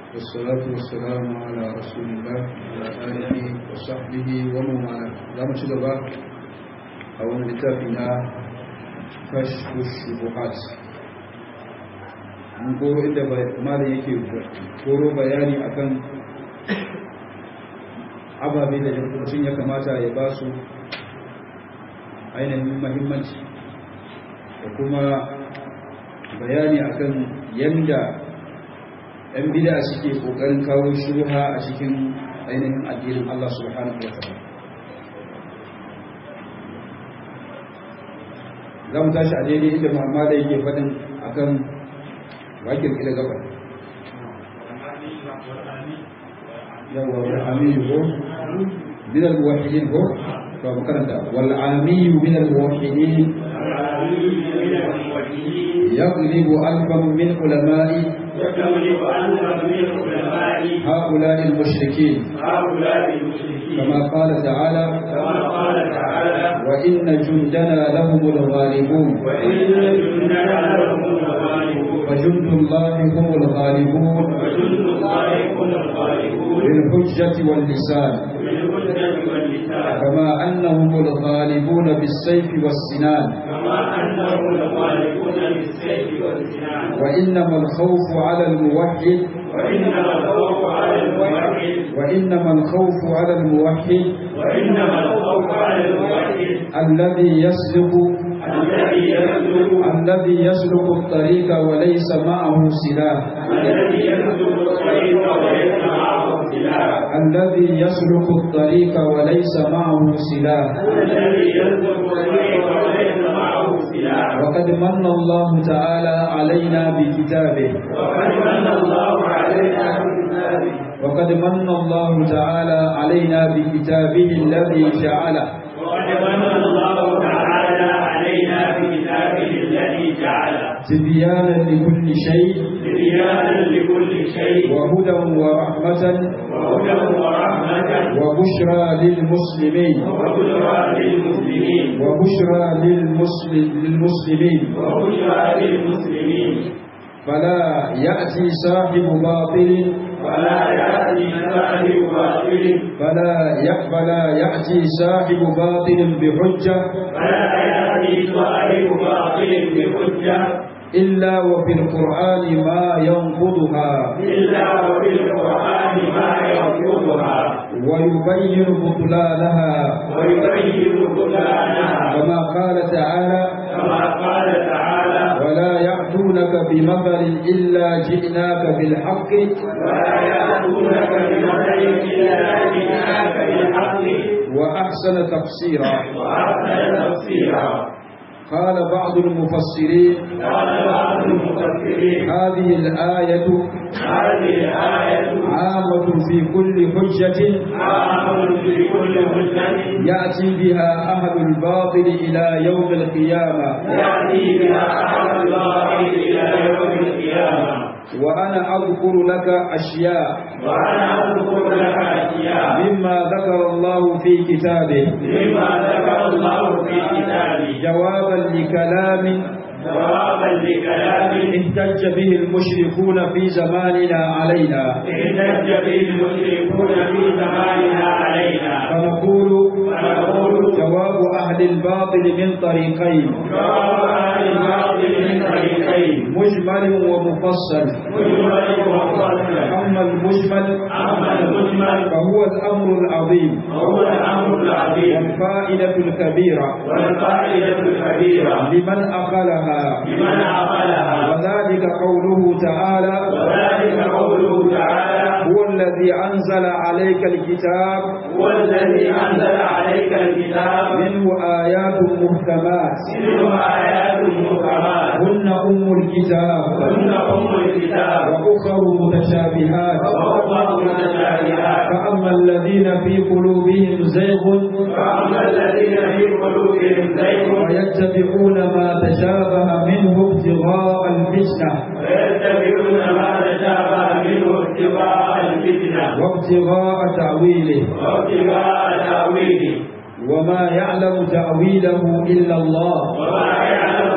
والصلاة والسلام على رسول الله وعلى آله وصحبه ومن والاه زعما ci gaba a wani littafi na kashfu shubuhat mun koro inda malam yake koro bayani akan ababe da mutum ya kamata ya ba su ainihin mahimmanci da kuma bayani akan yanda 'yan bida suke kokarin kawo shubha a cikin ainihin addinin Allah subhanahu wa ta'ala za mu tashi a daidai inda Muhammad yake faɗin akan wakil ila gaba yawa wal amiyu ko min al muwahhidin ko to mu karanta wal amiyu min al muwahhidin يغلب ألفا من علماء يغلب ألفا من علماء هؤلاء المشركين هؤلاء المشركين كما قال تعالى كما قال تعالى وإن جندنا لهم الغالبون وإن جندنا لهم الغالبون وجند الله هم الغالبون وجند الله هم الغالبون بالحجة واللسان بالهدى واللسان كما أنهم الغالبون بالسيف والسنان كما أنهم الغالبون بالسيف والسنان وإنما الخوف على الموحد وإنما الخوف على الموحد وإنما الخوف على الموحد وإنما الخوف على الموحد الذي يسلك الذي يسلك الذي يسلك الطريق وليس معه سلاح الذي يسلك الطريق وليس معه سلاح الذي يسلك الطريق وليس معه سلاح الذي يسلك الطريق وليس معه سلاح وقد من الله تعالى علينا بكتابه وقد من الله علينا بكتابه وقد من الله تعالى علينا بكتابه الذي جعله وقد من الله تعالى علينا بكتابه الذي جعله تبيانا لكل شيء تبيانا لكل شيء وهدى ورحمة وهدى ورحمة وبشرى للمسلمين وبشرى للمسلمين وبشرى للمسلم للمسلمين وبشرى للمسلمين فلا يأتي صاحب باطل ولا يأتي صاحب باطل فلا ي- فلا يأتي صاحب باطل بحجة ولا يأتي صاحب باطل بحجة إلا وفي القرآن ما ينقضها إلا وفي القرآن ما يرفضها ويبين بطلانها ويبين بطلانها كما قال تعالى كما قال تعالى ولا يأتونك بمثل إلا جئناك بالحق ولا يأتونك بمثل إلا جئناك بالحق وأحسن تفسيرا وأحسن تفسيرا قال بعض المفسرين قال بعض المفسرين هذه الآية هذه الآية عامة في كل حجة عام في كل حجة يأتي بها أهل الباطل إلى يوم القيامة يأتي بها أحد الله إلى يوم القيامة وأنا أذكر لك أشياء وأنا أذكر لك أشياء مما ذكر الله في كتابه مما ذكر الله في كتابه جوابا لكلام جوابا لكلام احتج به المشركون في زماننا علينا احتج به المشركون في زماننا علينا فنقول فنقول جواب أهل الباطل من طريقين جواب أهل الباطل من طريقين مجمل ومفصل مجمل ومفصل أما المجمل أما المجمل فهو الأمر العظيم وهو الأمر العظيم والفائدة الكبيرة والفائدة الكبيرة لمن أخلها لمن عقلها وذلك قوله تعالى وذلك قوله تعالى هو الذي أنزل عليك الكتاب هو الذي أنزل عليك الكتاب منه آيات محكمات منه آيات محكمات هن أم الكتاب هن أم الكتاب وأخر متشابهات وأخرى متشابهات فأما الذين في قلوبهم زيغ فأما الذين في قلوبهم زيغ ويتبعون ما تشابه منه ابتغاء الفتنة فيتبعون ما تشابه منه ابتغاء الفتنة وابتغاء تأويله وابتغاء تأويله وما يعلم تأويله إلا الله وما يعلم تأويله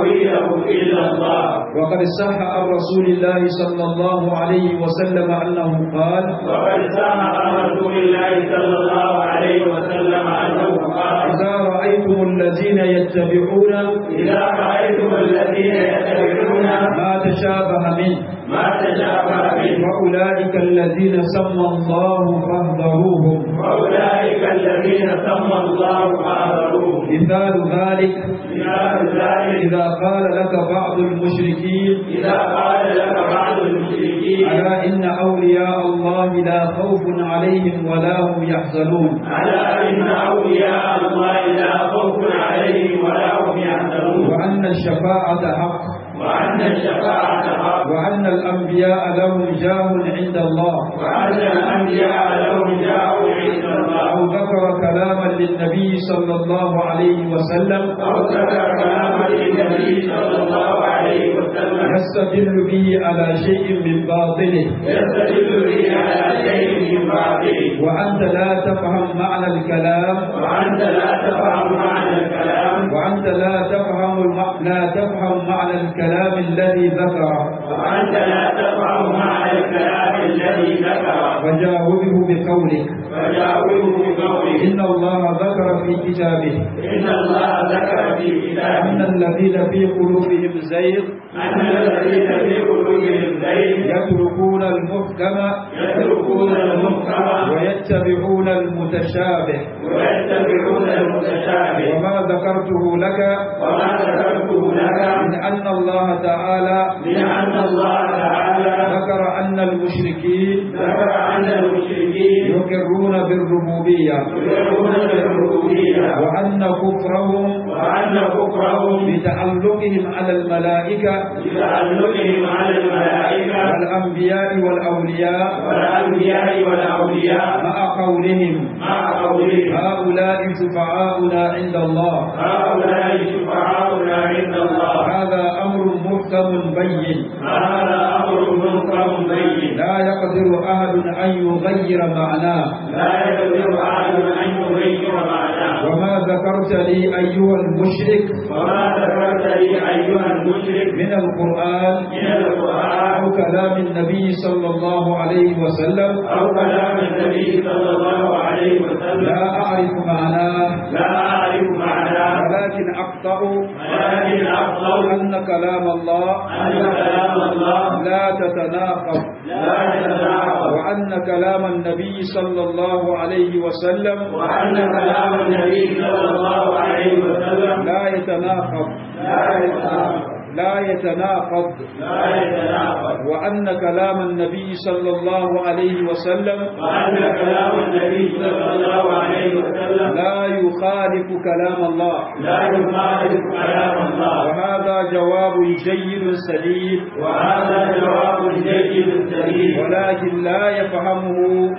تاويله الا الله وقد صح عن رسول الله صلى الله عليه وسلم أنه قال وقد صح عن رسول الله صلى الله عليه وسلم انه قال إذا رأيتم الذين يتبعون اذا رايتم الذين يتبعون ما تشابه منه ما تشابه منه وأولئك الذين سمى الله فاهذروهم واولئك الذين سمى الله فاحذروه مثال ذلك مثال ذلك إذا قال لك بعض المشركين اذا قال لك بعض المشركين ألا إن أولياء الله لا خوف عليهم ولا هم يحزنون ألا إن أولياء الله لا خوف عليهم ولا هم يحزنون وأن الشفاعة حق وأن الشفاعة حق وأن الأنبياء لهم جاه عند الله وأن الأنبياء لهم جاءوا عند أو الله ذكر كلاما للنبي صلى الله عليه وسلم أو ذكر كلاما للنبي صلى الله عليه وسلم يستدل به على شيء من باطله يستدل به على شيء من بعده وأنت لا تفهم معنى الكلام وأنت لا تفهم معنى الكلام وأنت لا تفهم الم... لا تفهم معنى الكلام الذي ذكره وأنت لا تفهم معنى الكلام الذي ذكره وجاوبه بقولك فجاوبه بقوله إن الله ذكر في كتابه إن الله ذكر في أن كتابه الذين في قلوبهم زيغ أن الذين في قلوبهم زيغ يتركون المحكم يتركون المحكم ويتبعون المتشابه ويتبعون المتشابه وما ذكرته لك وما ذكرته لك من أن الله تعالى لأن الله تعالى ذكر أن المشركين ذكر أن المشركين يقرون بالربوبية يقرون بالربوبية وأن كفرهم وأن كفرهم بتعلقهم على الملائكة بتعلقهم على الملائكة والأنبياء والأولياء والأنبياء والأولياء مع قولهم مع قولهم هؤلاء شفعاؤنا عند الله هؤلاء شفعاؤنا عند الله هذا أمر محكم بين هذا أمر منكر بين لا يقدر أحد أن يغير معناه لا يقدر أحد أن يغير معناه وما ذكرت لي أيها المشرك وما ذكرت لي أيها المشرك من القرآن من القرآن أو كلام النبي صلى الله عليه وسلم أو كلام النبي صلى الله عليه وسلم لا أعرف معناه لا أعرف معناه ولكن أقطع ولكن أفضل أن كلام الله أن كلام الله لا تتناقض لا يتناقض وأن كلام النبي صلى الله عليه وسلم وأن كلام النبي صلى الله عليه وسلم لا يتناقض لا يتناقض لا يتناقض لا يتناقض وأن كلام النبي صلى الله عليه وسلم وأن كلام النبي صلى الله عليه وسلم لا يخالف كلام الله لا يخالف كلام الله وهذا جواب جيد سليم وهذا جواب جيد سليم ولكن لا يفهمه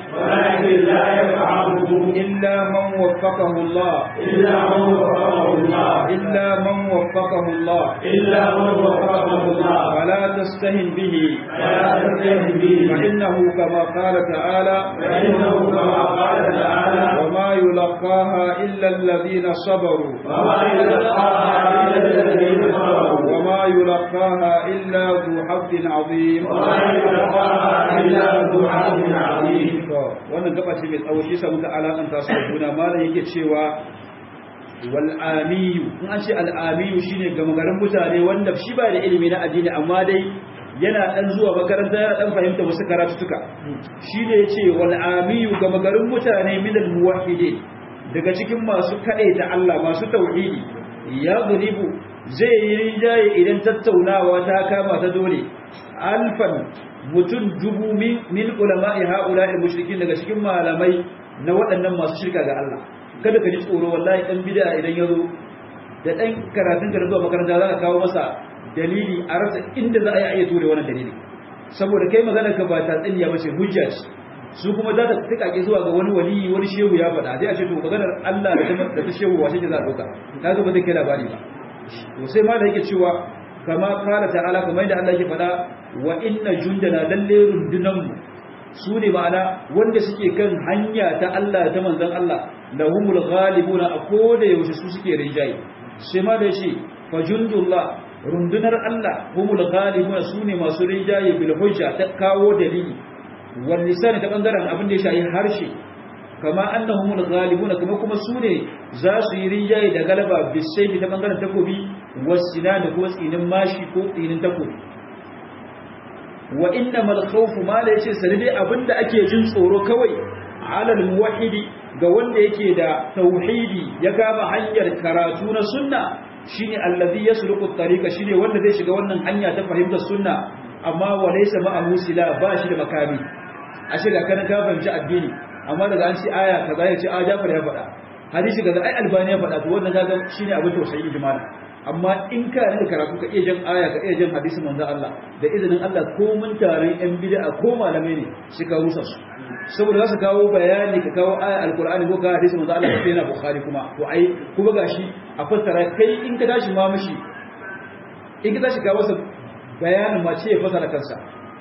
ولكن لا يفهمه إلا من وفقه الله إلا من وفقه الله إلا من وفقه الله إلا من وفقه الله فلا تستهن به فلا تستهن به فإنه كما قال تعالى فإنه كما قال تعالى وما يلقاها إلا الذين صبروا وما يلقاها إلا الذين صبروا وما يلقاها إلا ذو حظ عظيم وما يلقاها إلا ذو حظ عظيم To, wannan gaba ce mai tsawo shi sa muka alakanta su da juna malam yake cewa wal amiyu in an ce al amiyu shine gama garin mutane wanda shi ba da ilimi na addini amma dai yana dan zuwa makaranta yana dan fahimta wasu karatutuka shine yace wal amiyu gama garin mutane min al muwahhidin daga cikin masu kadaita Allah masu tauhidi ya guribu zai yi rinjaye idan tattaunawa ta kama ta dole alfan mutum dubu min min ulama'i ha'ula'il mushrikin daga cikin malamai na waɗannan masu shirka ga Allah kada ka ji tsoro wallahi dan bid'a idan yazo da dan karatun ka zuwa makaranta za ka kawo masa dalili a rasa inda za a yi ayyatu da wannan dalili saboda kai magana ka ba ta tsinya ba ce hujja ce su kuma za ta tikake zuwa ga wani wali wani shehu ya faɗa sai a ce to maganar Allah da ta da ta shehu wace ce za a dauka kaga ba zai kai labari ba to sai ma da yake cewa kama kala ta'ala kamar yadda Allah yake faɗa wa inna jundana lalle rundunanmu su ne ma'ana wanda suke kan hanya ta Allah ta manzon Allah lahumul ghalibuna a koda yaushe su suke rinjaye sai ma da shi fa jundullah rundunar Allah humul ghalibuna sune masu rijaye bil hujja ta kawo dalili wal lisan ta bangaren abin da ya shayi harshe kama annahumul ghalibuna kuma kuma sune za su yi rijaye da galaba bisayfi ta bangaren takobi wasina da kuma tsinin mashi ko tsinin takobi wa innamal khawfu ma la yace sanade abinda ake jin tsoro kawai alal muwahhidi ga wanda yake da tauhidi ya kama hanyar karatu na sunna shine allazi yasluqu at-tariqa shine wanda zai shiga wannan hanya ta fahimtar sunna amma walaysa ma'ahu sila ba shi da makami a shiga kana ka fahimci addini amma daga an ci aya kaza ya ce a Jafar ya faɗa hadisi kaza ai Albani ya faɗa to wannan kaga shine abin tausayi ijmal amma in ka da karatu ka iya jan aya ka iya jan hadisin manzon Allah da izinin Allah ko mun taron yan bid'a ko malamai ne shi ka rusa su saboda za su kawo bayani ka kawo aya alkur'ani ko ka hadisi manzo Allah sai na bukhari kuma to ai kuma gashi a fassara kai in ka tashi ma mishi in ka tashi kawo sa bayanin ma ce ya fassara kansa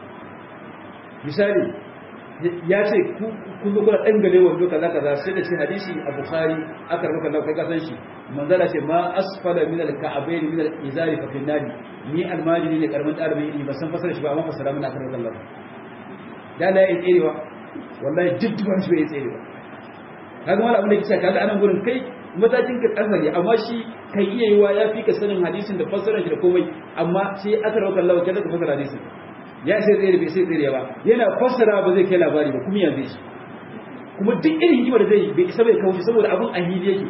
misali ya ce ku kun zo kuna dan gale wando kaza kaza sai da ce hadisi a bukhari aka rubuta Allah kai ka san shi manzo Allah ce ma asfala min al-ka'bayn min al-izari fa fil nadi ni almajiri ne karamin dalibi ne ba san fassara shi ba amma fassara mun aka rubuta Allah da la ya tserewa wallahi duk duban shi bai tsere ba kaga wani abin da kisa kaga anan gurin kai matakin ka kasari amma shi kai iya yiwa ya fi ka sanin hadisin da fassarar shi da komai amma sai aka rauka Allah kaza ka fassara hadisin ya sai tsere bai sai tsere ba yana fassara ba zai kai labari ba kuma yanzu shi kuma duk irin hikima da zai bai isa bai kawo shi saboda abin ahili yake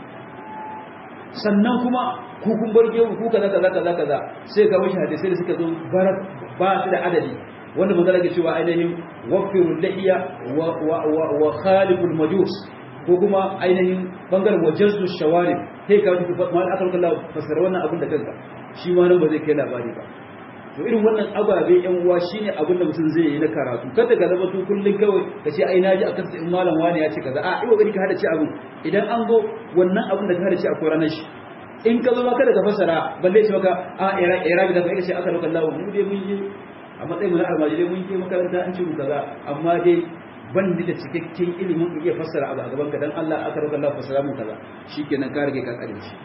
sannan kuma ku kun bar gewu ku kaza kaza kaza kaza sai ga mashi hadisai da suka zo ba su da adadi wanda manzala ke cewa ainihin wafirul lahiya wa khaliful majus ko kuma ainihin bangaren wajazzu shawarib sai ka wata mal akal kallahu fasara wannan abin da kanka shi ma nan ba zai kai labari ba to irin wannan ababe yan uwa shine abin da mutum zai yi na karatu kada ka zama to kullun kawai ka ce ai naji akan in malam wani ya ce kaza a ai kokari ka hada ci abin idan an go wannan abin da ka hada ci a koranan shi in ka zo ma kada ka fasara balle shi maka a ira ira da ka ce aka roƙa Allah mu dai mun yi a matsayin mu na almajirai mun je makaranta an ce mu kaza amma dai ban da cikakken ilimin ku iya fassara abu a gaban ka dan Allah aka roƙa Allah fassara mu kaza shikenan ka rage ka kare shi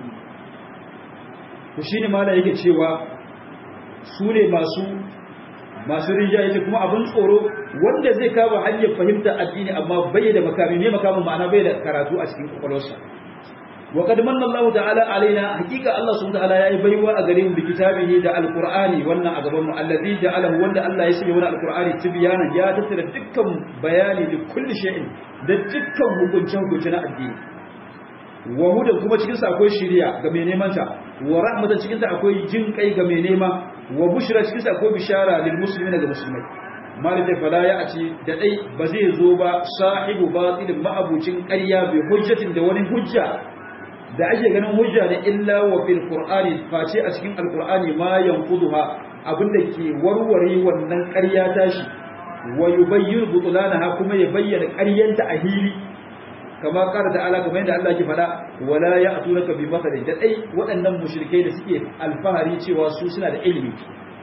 to shine malai yake cewa su ne masu masu rinjaye yake kuma abin tsoro wanda zai kawo hanyar fahimta addini amma bai da makami ne makamin ma'ana bai da karatu a cikin kwakwalwarsa wa qad manna Allah ta'ala alaina hakika Allah subhanahu ta'ala yayi baiwa a gare mu bi kitabihi da alqur'ani wannan a gaban mu allazi ja'alahu wanda Allah ya sanya wannan alqur'ani tibyana ya tattara dukkan bayani da kulli shay'in da dukkan hukuncin hukunci na addini wa hudan kuma cikin sa akwai shiriya ga mai neman ta wa rahmatan cikin sa akwai jin kai ga mai nema wa bushra cikin sa akwai bishara lil muslimina ga musulmai malaka fala ya aci da dai ba zai zo ba sahibu batilin ma'abucin ƙarya bi hujjatin da wani hujja da ake ganin hujja da illa wa fil qur'ani face a cikin alqur'ani ma yanquduha abinda ke warware wannan ƙarya tashi wa yubayyin butlanaha kuma ya bayyana ƙaryanta a hili kama kara ta'ala kamar yadda Allah ke faɗa wala ya'tunaka bi mathalin da dai waɗannan mushrikai da suke alfahari cewa su suna da ilimi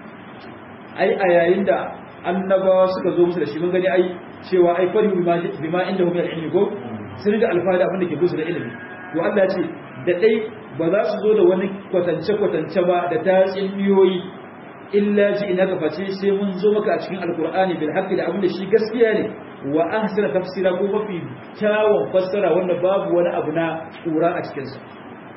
ai a yayin da annabawa suka zo musu da shi mun gani ai cewa ai fari bima inda hum ilmi go sun da alfahari abin da ke musu da ilimi to Allah ya ce da dai ba za su zo da wani kwatance kwatance ba da tatsuniyoyi illa ji ina ka face sai mun zo maka a cikin alkur'ani bil haqqi da abin da shi gaskiya ne wa ahsana tafsira ko mafi kyawun fassara wanda babu wani abu na kura a cikin sa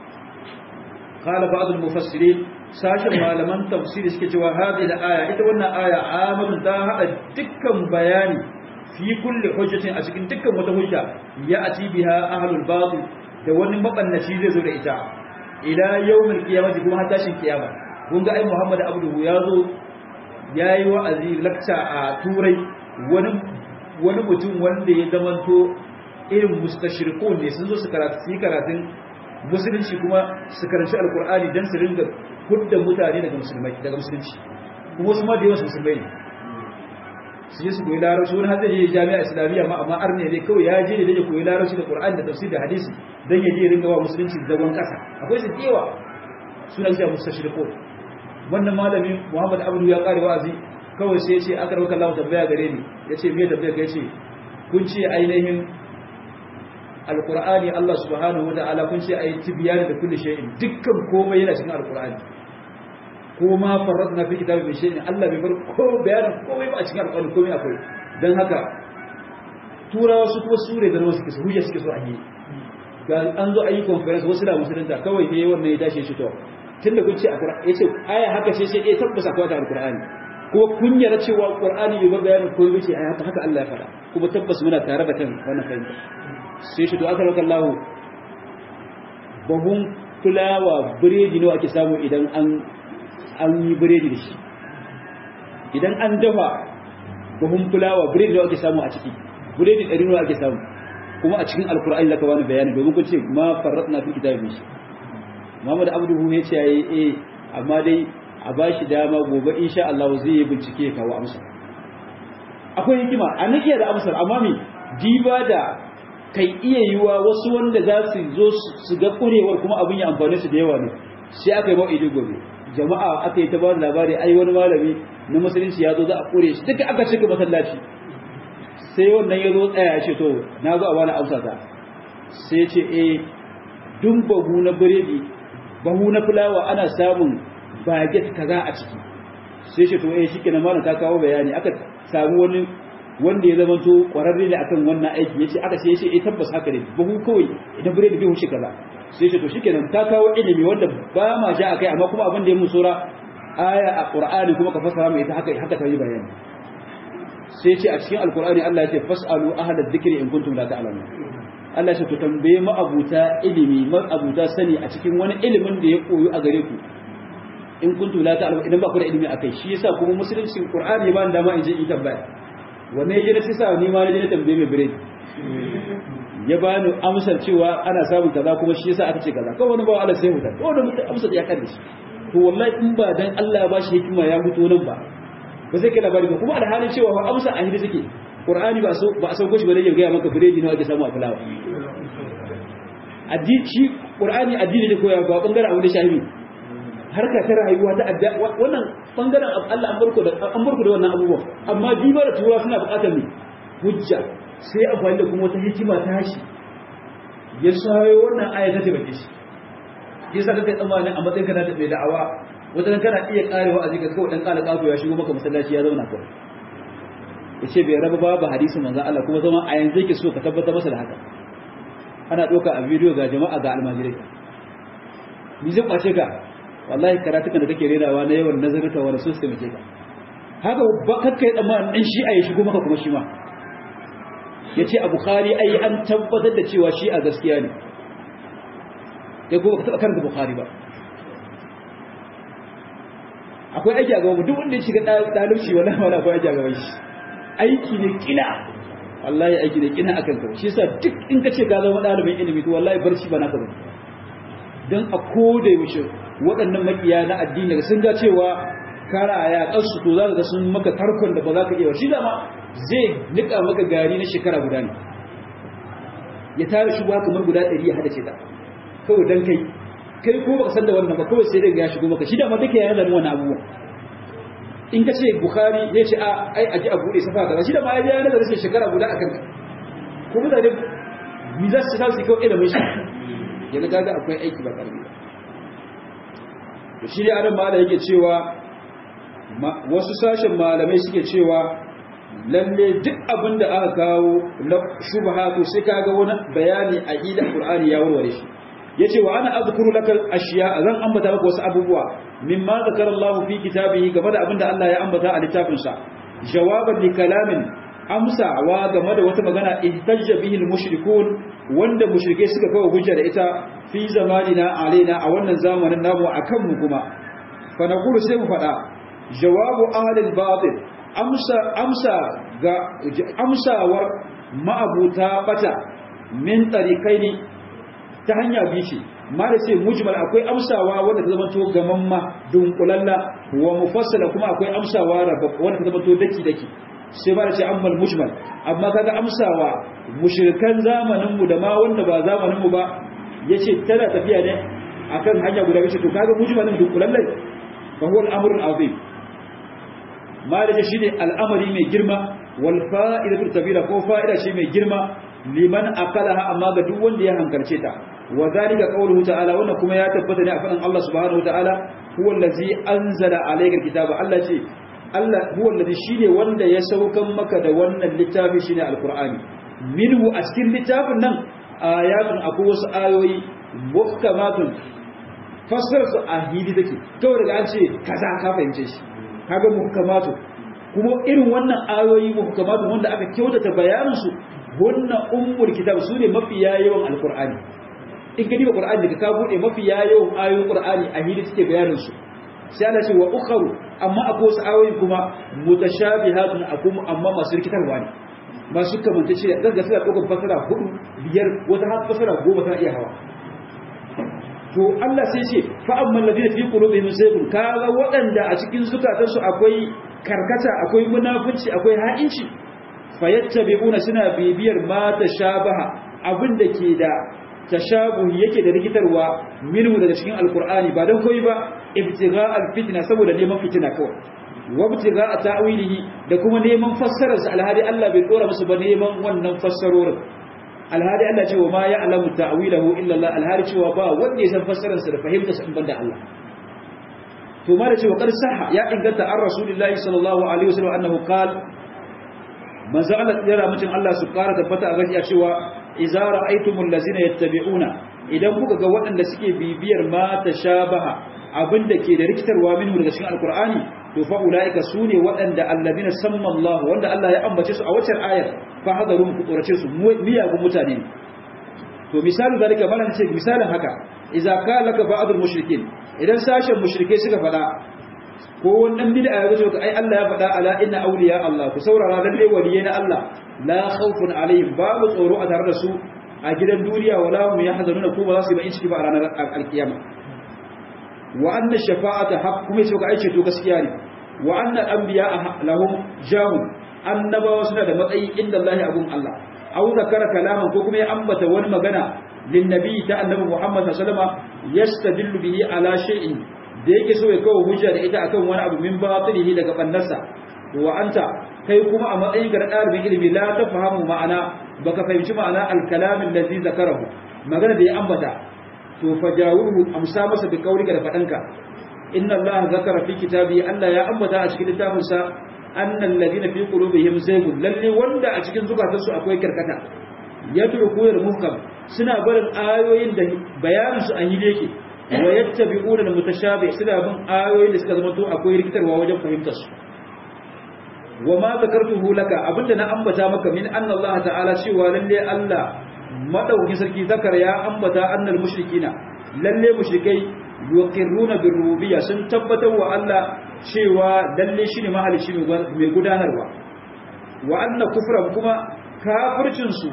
qala ba'd al mufassirin sashin malaman tafsiri suke cewa hadhihi al aya ita wannan aya amatun ta hada dukkan bayani fi kulli hujjatin a cikin dukkan wata hujja ya ati biha ahlul batil da wani mabannaci zai zo da ita ila yawmil qiyamati kuma har tashin kiyama kun ga ai Muhammad Abduhu ya zo yayi wa'azi lakta a turai wani wani mutum wanda ya zamanto irin mustashirikun ne sun zo su karatu su yi karatun musulunci kuma su karanci alkur'ani don su ringa hudda mutane daga musulmai daga musulunci kuma wasu ma da yawan musulmai ne su je su koyi larabci wani har zai je jami'a islamiyya ma amma arne ne kawai ya je ne da koyi larabci da qur'ani da tafsir da hadisi dan ya je ringa wa musulunci zagon kasa akwai su kewa suna cewa mustashirikun wannan malamin Muhammad Abdu ya kare wa'azi kawai sai ya ce aka rauka Allah tambaya gare ni ya ce me tambaya ka ce kun ce ainihin alqur'ani Allah subhanahu wa ta'ala kun ce ayi tibyani da kulli shay'in dukkan komai yana cikin alqur'ani ko ma farradna fi kitabi min shay'in Allah bai bar ko bayanin komai ba a cikin alƙur'ani komai akwai dan haka turawa su kuma sure da wasu suke hujja suke so a yi ga an zo a yi conference wasu da musulunta kawai ne wannan ya tashi shi to tunda kun ce a Qur'ani yace aya haka ce sai eh tabbasa akwai ta alƙur'ani ko kun yarda cewa Qur'ani bai bar bayanin komai bace aya haka Allah ya faɗa kuma tabbas muna tare da kan wannan fahimta sai shi to aka raka Allah bahun fulawa biredi nawa ake samu idan an an yi biredi da shi idan an dafa bahun fulawa biredi nawa ake samu a ciki biredi ɗari nawa ake samu kuma a cikin alkur'ani zaka bani bayani domin kun ce ma farratna fi kitabin shi Muhammad Abduhu ya ce yayi eh amma dai a bashi dama gobe insha Allah zai yi bincike ya kawo amsa akwai hikima an iya da amsar amma me diba da kai iya yiwa wasu wanda za su zo su ga kurewar kuma abin ya amfane su da yawa ne sai aka yi ma'idi gobe jama'a aka yi ta bada labari ai wani malami na musulunci ya zo za a kure shi duka aka cika masallaci sai wannan ya zo tsaya shi to na zo a bani amsa ta sai ce eh dun bahu na biredi bahu na fulawa ana samun baget kaza a ciki sai shi to eh shikenan malam ka kawo bayani aka samu wani wanda ya zama to kwararre ne akan wannan aiki yace aka sai yace eh tabbas haka ne bahu kawai idan biredi bai wuce kaza sai yace to shikenan ka kawo ilimi wanda ba ma sha akai amma kuma abin da ya mun sura aya a qur'ani kuma ka fasara mai ita haka haka ta yi bayani sai yace a cikin alqur'ani Allah yace fasalu ahla dhikri in kuntum la ta'lamun Allah ya to tambaye ma abuta ilimi ma abuta sani a cikin wani ilimin da ya koyo a gare ku in kuntum la ta'lamun idan ba ku da ilimi akai shi yasa kuma musulunci qur'ani ba dama in je in tambaya wanne ya na sisa ni ma na je na tambaye mai biredi ya bani amsar cewa ana samun kaza kuma shi yasa aka ce kaza kawai wani bawa Allah sai huta to wanda mutum amsar ya kan shi to wallahi in ba dan Allah ya bashi hikima ya fito nan ba ba zai kai labari ba kuma alhalin cewa ba amsa a hidi suke Qur'ani ba so ba a sauko shi ba ya ga maka biredi nawa ake samu a fulawa addini shi Qur'ani addini ne koya ba bangaren abu da shahibi harka ta rayuwa ta adda wannan bangaren Allah an barko da an barko da wannan abubuwan amma diba da tura suna buƙatar ne hujja sai amfani da kuma wata hikima ta shi ya sayo wannan aya ta tabbata shi yasa kake tsammanin a matsayin kana da mai da'awa wata kana iya karewa a zika kawai dan kala kafu ya shigo maka masallaci ya zauna kawai yace bai raba babu hadisin manzon Allah kuma zama a yanzu yake so ka tabbatar masa da haka ana doka a bidiyo ga jama'a ga almajirai ni zai kwace ka wallahi karatukan da kake renawa na yawan nazarta wa rasul sai ka haka ba kakka yi tsammanin dan shi a ya shigo maka kuma shi ma yace a bukhari ai an tabbatar da cewa shi a gaskiya ne ya kuma ka taba karanta bukhari ba akwai aiki a gaban duk wanda ya shiga dalibci wallahi wala akwai aiki a gaban shi aiki ne kina wallahi aiki ne kina akan ka shi yasa duk in ka ce ka zama dalibin ilimi to wallahi barci ba naka bane dan a koda yaushe waɗannan makiya na addini da sun ga cewa kara ya kansu to za ka ga sun maka tarkon da ba za ka iya shi dama zai nika maka gari na shekara guda ne ya tara shi kamar guda ɗari ya hada ce ta kawai dan kai kai ko baka san da wannan ba kawai sai dai ya shigo maka shi dama duka yana da wannan abubuwa in ka ce bukhari ya ce a ai aji a bude safa kaza shi da ma ya yana da rashin shekara guda akan ka ko mutane mi za su su kawai ilimin shi yana gaga akwai aiki ba karbi to shi ne adam mala yake cewa wasu sashen malamai suke cewa lalle duk abin da aka kawo na shubha to sai kaga wani bayani a ila qur'ani ya warware shi yace wa ana azkuru lakal ashiya zan ambata maka wasu abubuwa mimma zakara Allah fi kitabihi game da abinda Allah ya ambata a littafin sa jawaban li kalamin amsa wa game da wata magana ihtajja bihi al-mushrikun wanda mushrike suka kawo hujja da ita fi zamanina alaina a wannan zamanin namu akan mu kuma fa naqulu sai mu fada jawabu ahli al-batil amsa amsa ga amsawar ma'abuta bata min tariqaini ta hanya biyu ce ma da sai mujmal akwai amsawa wanda ta zama to gamamma dunkulalla wa mufassala kuma akwai amsawa wanda ta zama to daki daki sai ba da ce ammal mujmal amma kaga amsawa mushrikan zamanin mu da ma wanda ba zamanin mu ba yace tana tafiya ne akan hanya guda biyu to kaga mujmalin dunkulalla fa huwa al-amru al-azim ma da shi ne al'amari mai girma wal fa'idatu tabira ko fa'ida shi mai girma liman aqalaha amma ga duk wanda ya hankalce ta wa zalika qawluhu ta'ala wannan kuma ya tabbata ne a faɗin Allah subhanahu wa ta'ala huwa allazi anzala alayka alkitaba Allah ce Allah huwa allazi shine wanda ya saukan maka da wannan littafi shine alqur'ani minhu a cikin littafin nan ayatun akwai wasu ayoyi muhkamatun fassara su a hili take kawai daga an ce kaza ka fahimce shi kaga muhkamatu kuma irin wannan ayoyi muhkamatu wanda aka kyautata bayanin su wannan ummul kitab sune mafi yawan alqur'ani in ka diba qur'ani daga ka bude mafi yawan ayoyin qur'ani a hili take bayanin su sai Allah ce wa ukharu amma akwai wasu ayoyi kuma mutashabihatun akum amma masu rikitarwa ne masu kamanta ce daga suna ɗaukar fasara hudu biyar wata har fasara goma tana iya hawa to Allah sai ce fa'amman ladina fi qulubihim zaygun kaga waɗanda a cikin zukatansu akwai karkata akwai munafunci akwai ha'inci fayattabi'una suna bibiyar ma tashabaha abinda ke da tashabuhi yake da rikitarwa minhu daga cikin alqur'ani ba dan koyi ba ibtigha alfitna saboda neman fitina kawai wabtiga a ta'wilihi da kuma neman fassararsa alhadi Allah bai dora musu ba neman wannan fassarorin alhadi Allah cewa ma ya'lamu ta'wilahu illa Allah alhadi cewa ba wanda ya san fassararsa da fahimtarsa in banda Allah to ma da cewa kar sahha ya inganta an rasulullahi sallallahu alaihi wasallam annahu qala manzo Allah ya mutum Allah su kara tabbata a gaskiya cewa idza ra'aytumul ladzina yattabi'una idan kuka ga waɗanda suke bibiyar ma tashabaha abinda ke da rikitarwa minhu daga cikin alqur'ani to fa ulaika sune waɗanda allazina samma Allah wanda Allah ya ambace su a wacce ayar fa hadarum ku tsorace su miyagun mutane to misalu zalika malan ce misalin haka idza qala laka ba'dul mushrikin idan sashen mushrike suka fada ko wannan bid'a ya zo ai Allah ya fada ala inna awliya Allah ku saurara lalle waliyai na Allah la khawfun alaihim babu tsoro a tare da su a gidan duniya wala hum yahzanuna ko ba za su yi ba in ciki ba a ranar alkiyama wa anna shafa'ata haqq kuma yace ka aice to gaskiya ne wa anna anbiya lahum jahum annabawa suna da matsayi inda Allah abun Allah aw zakara kalaman ko kuma ya ambata wani magana lin nabi ta annabi Muhammad sallallahu alaihi wasallam yastadillu bihi ala shay'in da yake so ya kawo hujja da ita akan wani abu min batilihi daga bannarsa wa anta kai kuma a matsayin ga dalibin ilimi la tafahamu ma'ana baka fahimci ma'ana al-kalam allazi zakarahu magana da ya ambata to fajawuhu amsa masa da kaulika da fadanka inna allaha zakara fi kitabi allah ya ambata a cikin littafin sa annal ladina fi qulubihim zaygun lalle wanda a cikin zukatansu akwai karkata yatruku yar muhkam suna barin ayoyin da bayanin su an yi yake wa yattabi'una al-mutashabih suna bin ayoyin da suka zama to akwai rikitarwa wajen fahimtar su wa ma zakartuhu laka abinda na ambata maka min anna allah ta'ala cewa lalle allah madaukin sarki zakar ya ambata annal mushrikina lalle mushrikai yuqirruna bir rububiyya sun tabbatar wa Allah cewa lalle shine mahalicci mai gudanarwa wa anna kufran kuma kafircin su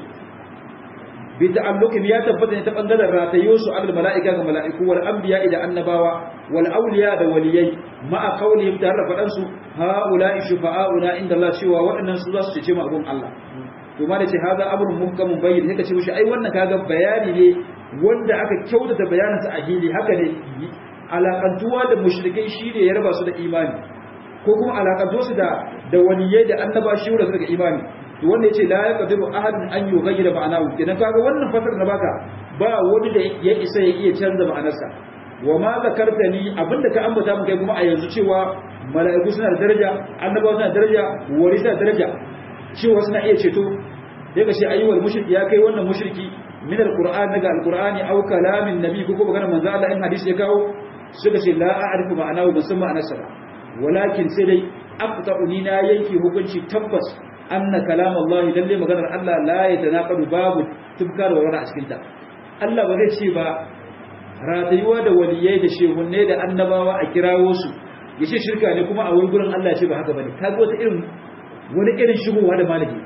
bi ta'alluqin ya tabbata ne ta bangaren ratayo su al mala'ika ga mala'iku wal anbiya da annabawa wal awliya da waliyai ma'a qawlihim tare da fadan su ha'ula'i shufa'auna inda Allah cewa waɗannan su za su cece mu abun Allah to ma da ce haza amrun muhkamun bayyin sai ka ce mishi ai wannan kaga bayani ne wanda aka kyautata bayanin sa a hili haka ne alakantuwa da mushrikai shi ne ya raba su da imani ko kuma alakantuwa su da da waliyai da annaba shi wanda suka imani to wanda yace la yaqdiru ahadun an yughayyira ma'anahu kenan kaga wannan fasar da baka ba wani da ya isa ya iya canza ma'anarsa wa ma zakartani abinda ka ambata mu kai kuma a yanzu cewa mala'iku suna da daraja annabawa suna da daraja wali suna da daraja cewa suna iya ceto sai ka ce ayyuwal mushriki ya kai wannan mushriki min alquran daga alqurani aw kalamin nabi ko kuma maganar manzo Allah in hadisi ya kawo suka ce la a'rifu ma'anahu ban san ma'anarsa ba walakin sai dai aqta'uni na yanke hukunci tabbas anna kalam Allah lalle maganar Allah la yatanaqadu babu tubkar wa wara a cikin ta Allah ba zai ce ba ratayuwa da waliyai da shehunne da annabawa a kirawo su yace shirka ne kuma a wani gurin Allah ya ce ba haka bane kaga wata irin wani irin shigowa da malami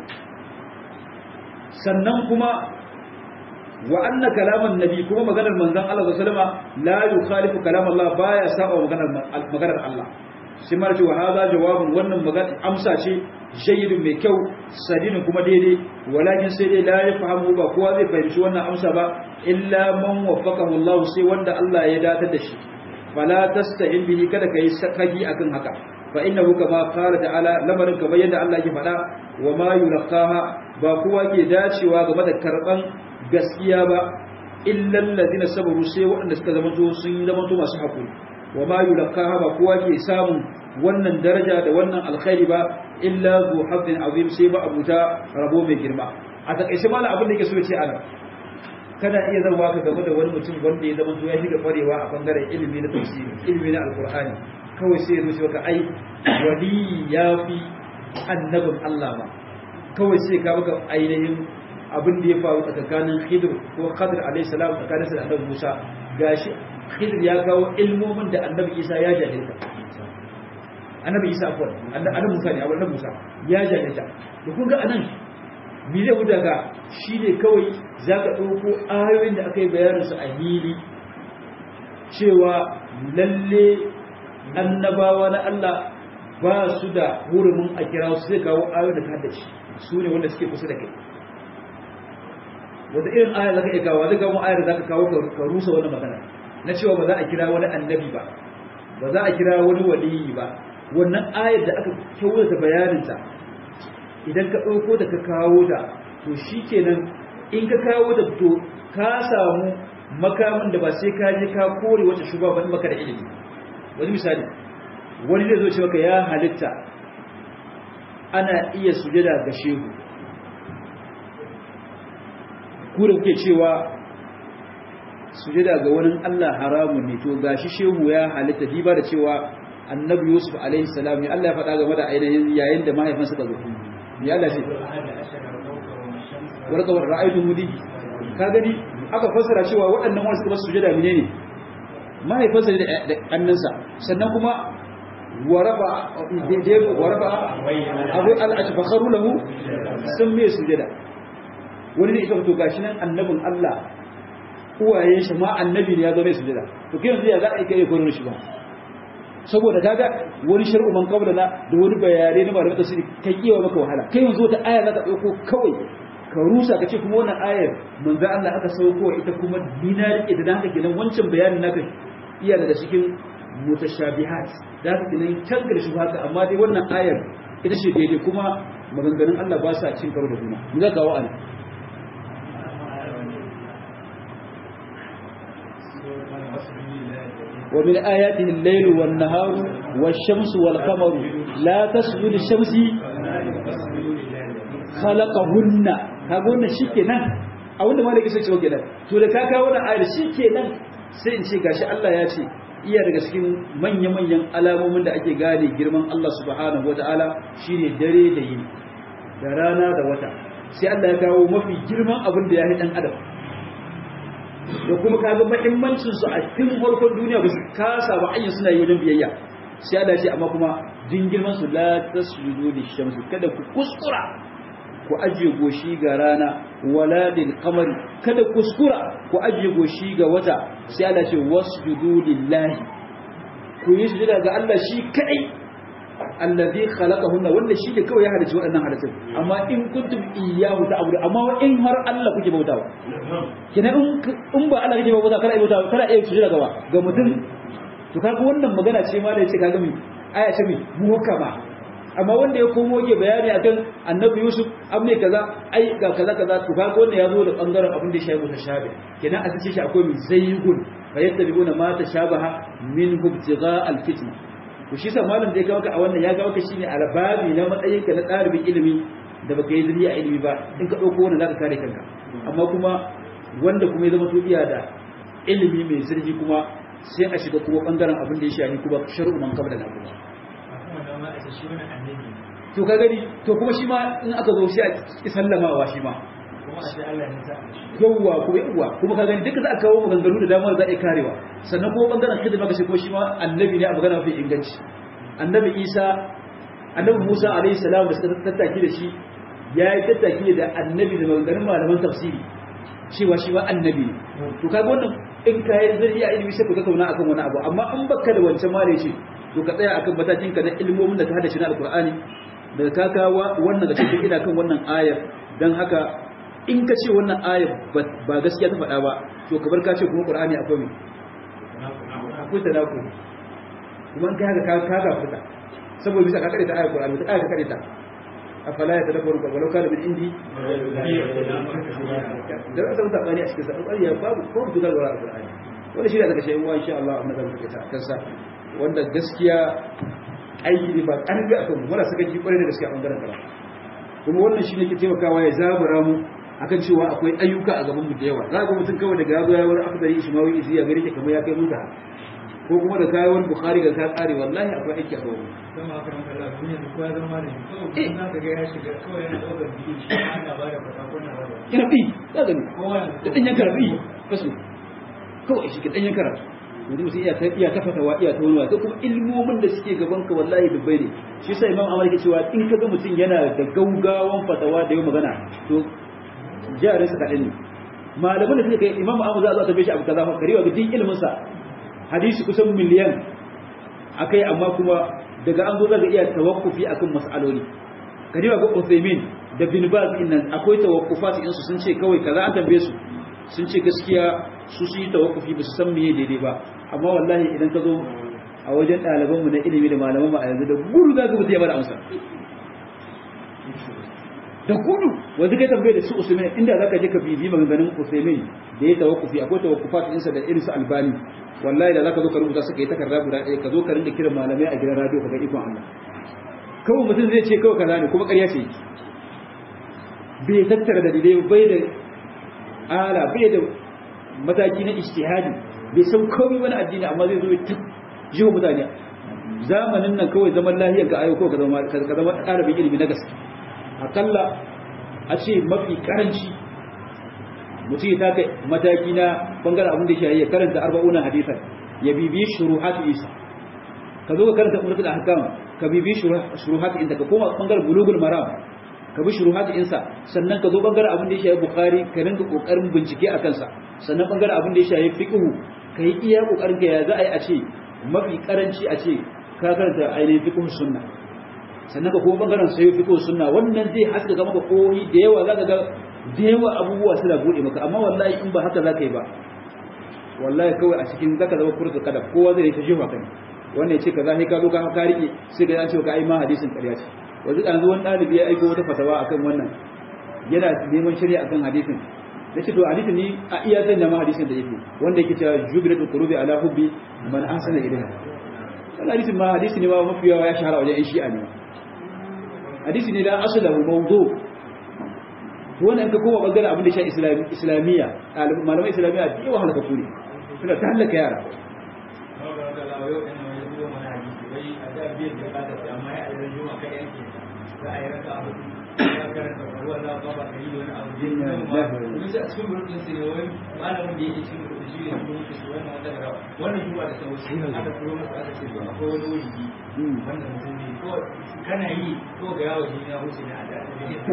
sannan kuma wa anna kalaman nabi kuma maganar manzon Allah sallallahu alaihi wasallam la yukhalifu kalam Allah baya saba maganar maganar Allah sai ma ce wa hadha jawabun wannan magana amsa ce jayyidun mai kyau sadinin kuma daidai walakin sai dai la yafahamu ba kowa zai fahimci wannan amsa ba illa man waffaqahu Allah sai wanda Allah ya datar da shi fala tasta'in bihi kada kai sakaki akan haka fa innahu kama qala ta'ala lamarin kamar yadda Allah yake faɗa wa ma yulqaha ba kowa ke dacewa game da karban gaskiya ba illal ladina sabaru sai waɗanda suka zama to sun zama to masu hakuri wa ma yulqaha ba kowa ke samun wannan daraja da wannan alkhairi ba illa zu hazzin azim sai ba abuta rabo mai girma a takaice mala abin da yake so ya ce ana kana iya zama ka game da wani mutum wanda ya zama ya shiga kwarewa a bangaren ilimi na tafsiri ilimi na alkur'ani kawai sai ya zo ka ai wali ya fi annabin Allah ba kawai sai ka maka ainihin abin da ya faru tsakanin Khidir ko Khadir alayhi salam tsakanin sa da Annabi Musa gashi Khidir ya kawo ilmomin da Annabi Isa ya jahilta Annabi Isa afwan Annabi Musa ne Annabi Musa ya jahilta da kun ga anan me zai wuta ga shi ne kawai za ka ɗauko ayoyin da aka yi bayaninsu a hili cewa lalle annabawa na Allah ba su da hurumin a kira su zai kawo ayoyin da ka haddace su ne wanda suke kusa da kai wata irin aya za ka iya kawo zai kawo ayar da za ka kawo ka rusa wani magana na cewa ba za a kira wani annabi ba ba za a kira wani waliyi ba wannan ayar da aka kyautata bayaninta idan ka ɗauko da ka kawo da to shi kenan in ka kawo da to ka samu makamin da ba sai ka je ka kore wata shuba ba maka da ilimi wani misali wani zai zo ce maka ya halitta ana iya sujada ga shehu ku da kuke cewa sujada ga wani Allah haramun ne to gashi shehu ya halitta diba da cewa annabi yusuf alaihi salam ne Allah ya faɗa game da ainihin yayin da mahaifansa ka zo ya Allah ce warka wa ra'aytu mudi ka gani aka fassara cewa waɗannan wanda suka sujada menene mahaifansa da annansa sannan kuma waraba daidai waraba abu al-atfakharu lahu sun me sujada wani ne ita to gashi nan annabin Allah uwaye shi ma annabi ne ya zo mai sujada to kai yanzu ya za a kai koron shi ba saboda kaga wani shar'u man qabla na da wani bayani na malamin tafsiri kai kiyawa maka wahala kai yanzu wata aya za ka dauko kawai ka rusa ka ce kuma wannan ayar manzo Allah aka sauko ita kuma dina rike da haka kenan wancan bayanin naka iya daga cikin mutashabihat da haka kenan can da shi haka amma dai wannan ayar ita ce daidai kuma maganganun Allah ba sa cin karo da juna mu za ka wa'ala ومن آياته الليل والنهار والشمس والقمر لا تسجد للشمس خلقهن كاغون شikenan a wanda malaka sai ce kenan to da ka kawo wannan ayar shikenan sai in ce gashi Allah ya ce iya daga cikin manya-manyan alamomin da ake gane girman Allah subhanahu wataala shine dare da yini da rana da wata sai Allah ya kawo mafi girman abin da ya yi dan adam da kuma kaga muhimmancin su a cikin farkon duniya ba su kasa ba ayyan suna yi wajen biyayya sai Allah ce amma kuma jin girman su la tasjudu lishamsi kada ku kuskura ku ajiye goshi ga rana wala lil qamari kada kuskura ku ajiye goshi ga wata sai Allah ce wasjudu lillahi ku yi sujada ga Allah shi kadai allazi khalaqahunna wanda shi ne kawai ya halicci waɗannan halittun amma in kuntum iyyahu ta'budu amma in har Allah kuke bautawa kina in in ba Allah kuke bautawa kana bautawa kana iya sujada gaba ga mutum to kaga wannan magana ce ma da yace kaga mi aya ce mi muhkama amma wanda ya komo yake bayani akan annabi Yusuf amne kaza ai ga kaza kaza to kaga wannan ya zo da bangaren abin da ya shafi mutashabi kina a cikin shi akwai mi zaygun fayattabi'una ma tashabaha min ibtigha al-fitna to shi sa malam da ya kawo ka a wannan ya kawo ka shine albabi na matsayin ka na ɗalibin ilimi da baka yi zuriya ilimi ba in ka ɗauko wannan zaka kare kanka amma kuma wanda kuma ya zama to iya da ilimi mai zurfi kuma sai a shiga kuma bangaren abin da ya shafi kuma shar'u man qabla na kuma to ka gani to kuma shi ma in aka zo sai a sallamawa shi ma yawwa ko yawwa kuma ka gani duka za a kawo maganganu da dama za a karewa sannan kuma bangaren hidima ka ko shi ma annabi ne a magana mafi inganci annabi isa annabi musa alaihi salam da suka tattaki da shi ya yi tattaki da annabi da maganganun malaman tafsiri cewa shi ma annabi ne to kaga wannan in ka yi zai iya ilimi sai ku tattauna akan wani abu amma in baka da wancan mare ce to ka tsaya akan matakin ka na ilmomin da ka hada shi na alqur'ani da ka kawo wannan da cikin ina kan wannan ayar dan haka in ka ce wannan ayar ba gaskiya ta faɗa ba to ka bar ka ce kuma qur'ani akwai me akwai tanaku kuma in kai haka ka ka ga fita saboda bisa ka kare ta ayar qur'ani ta ayar ka kare ta afala ya tadabbaru walau kana min indi da aka mutu bani a cikin sa ya babu ko duka ga qur'ani wanda shi da daga shi uwa insha Allah amma da muke ta kansa wanda gaskiya aiki ne ba karfi akan mu muna saka ji kwarai da gaskiya a bangaren karatu kuma wannan shi ne ke taimakawa ya zabura mu akan cewa akwai ayyuka a gaban mu da yawa za ga mutum kawai daga yazo ya wani afdari ismawi isi ya gari ke kamar ya kai muta ko kuma da kayan wani bukhari ga ka tsare wallahi akwai aiki a gaban mu sama aka ranka da duniya da kowa zama da shi kawai kuma za ka ga ya shiga kawai yana ɗaukar biyu shi ana ba da fata ko na raba ina bi za ga ni kowa da danyen karatu kasu kawai shi ke danyen karatu yanzu mutum iya ta iya ta fatawa iya ta wani wasa kuma ilmomin da suke gaban ka wallahi dubbai ne shi sai imam amar ke cewa in ka ga mutum yana da gaugawan fatawa da yau magana to jarin sa kaɗan ne malaman da suka kai imam amar za a zo a tabbe shi abu kaza fa karewa ga din ilmin sa hadisi kusan miliyan akai amma kuma daga an zo zaga iya tawakkufi akan mas'aloli karewa ga Uthaymeen da bin Baz nan akwai tawakkufat in su sun ce kawai kaza an tambaye su sun ce gaskiya su su yi tawakkufi ba su san meye daidai ba amma wallahi idan ka zo a wajen ɗalibanmu na ilimi da malamanmu a yanzu da gudu za ka mutu ya bada amsa da gudu wanda kai tambaye da su usaimin inda za ka je ka bibi maganganun usaimin da ya tawakkufi akwai tawakkufat ɗinsa da irin su albani wallahi da za ka zo ka rubuta suka yi takarda guda ɗaya ka zo ka rinda kiran malamai a gidan radio ka ga ikon Allah kawai mutum zai ce kawai kaza ne kuma ƙarya ce bai tattara dalilai bai da ala bai da mataki na ijtihadi bai san komai wani addini amma zai zo ya jiwa mutane zamanin nan kawai zaman lahiyar ga ayo ko ka zama ka zama ɗalibin ilimi na gaske akalla a ce mafi karanci mutum ya taka mataki na bangaren abin da shi ya karanta arba'una hadisan ya bibiyi shuruhatu isa ka zo ka karanta umratul ahkam ka bibiyi shuruhatu inda ka koma bangaren bulugul maram ka bi shuruhatu insa sannan ka zo bangaren abin da ya shafi bukhari ka rinka kokarin bincike a kansa sannan bangaren abin da ya shafi fiqh ka yi iya kokarin ka ya za a yi a ce mafi karanci a ce ka karanta ainihin fiqh sunna sannan ka kuma bangaren sayo fiqh sunna wannan zai haska ga maka koyi da yawa zaka ga da yawa abubuwa suna bude maka amma wallahi in ba haka zaka yi ba wallahi kawai a cikin zaka zama kurka kada kowa zai ta jiwa kai wannan ya ce kaza sai ka zo ka ka rike sai ga an ce ka ai ma hadisin ƙarya ce wanzu yanzu wani ɗalibi ya aiko wata fatawa akan wannan yana neman shari'a akan hadisin da ce to hadisin ni a iya zan ma hadisin da yake wanda yake cewa jubilatul qulubi ala hubbi man ahsana ilayha wannan hadisin ma hadisi ne ma mafi yawa ya shahara wajen yan shi'a ne hadisi ne da asalahu mawdu to wannan ka koma bangaren abin da shi islamiyya malamai islamiyya da yawa halaka kure suna ta halaka yara wannan juma da sauci aka turo masa aka ce akwai wani wuri wannan mutum ne ko kana yi ko ga yawo shi ya wuce na da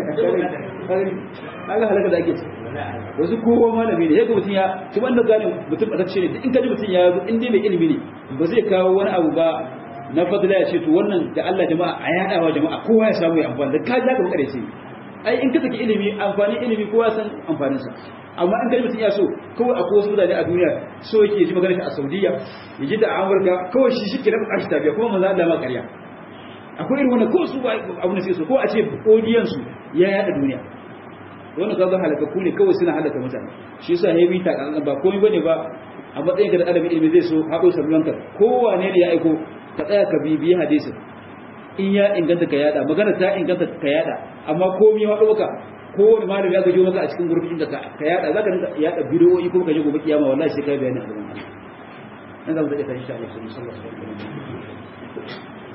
kaga halaka da ake ci wasu kowa malami ne yaga mutum ya ci wanda gane mutum batacce ne in kaji mutum ya zo in dai mai ilimi ne ba zai kawo wani abu ba na fadila ya ce to wannan da Allah jama'a a yadawa jama'a kowa ya samu ya amfani da ka ja ka bakare sai ai in ka saki ilimi amfani ilimi kowa san amfanin sa amma in kaji mutum ya so kawai akwai wasu mutane a duniya so yake ji magana shi a Saudiya ya ji da Amurka kawai shi shi ke na bukashi tafiya kuma manzo Allah ma ƙarya akwai irin wannan ko su ba abu ne sai so ko a ce odiyan su ya yada duniya wannan kaga halakaku ne kawai suna halaka mutane shi yasa ya bita kan ba komai bane ba a matsayin ka da adabi ilimi zai so haɗo sabulanka kowane ne ya aiko ka tsaya ka bibiyi hadisin in ya inganta ka yada magana ta inganta ka yada amma komai ya ɗauka kowane malami ya gajo maka a cikin gurbin da ka yada zaka rinka yada bidiyoyi ko ka je gobe kiyama wallahi sai kai bayani a gaban Allah nan za mu take ta insha Allah sallallahu alaihi wasallam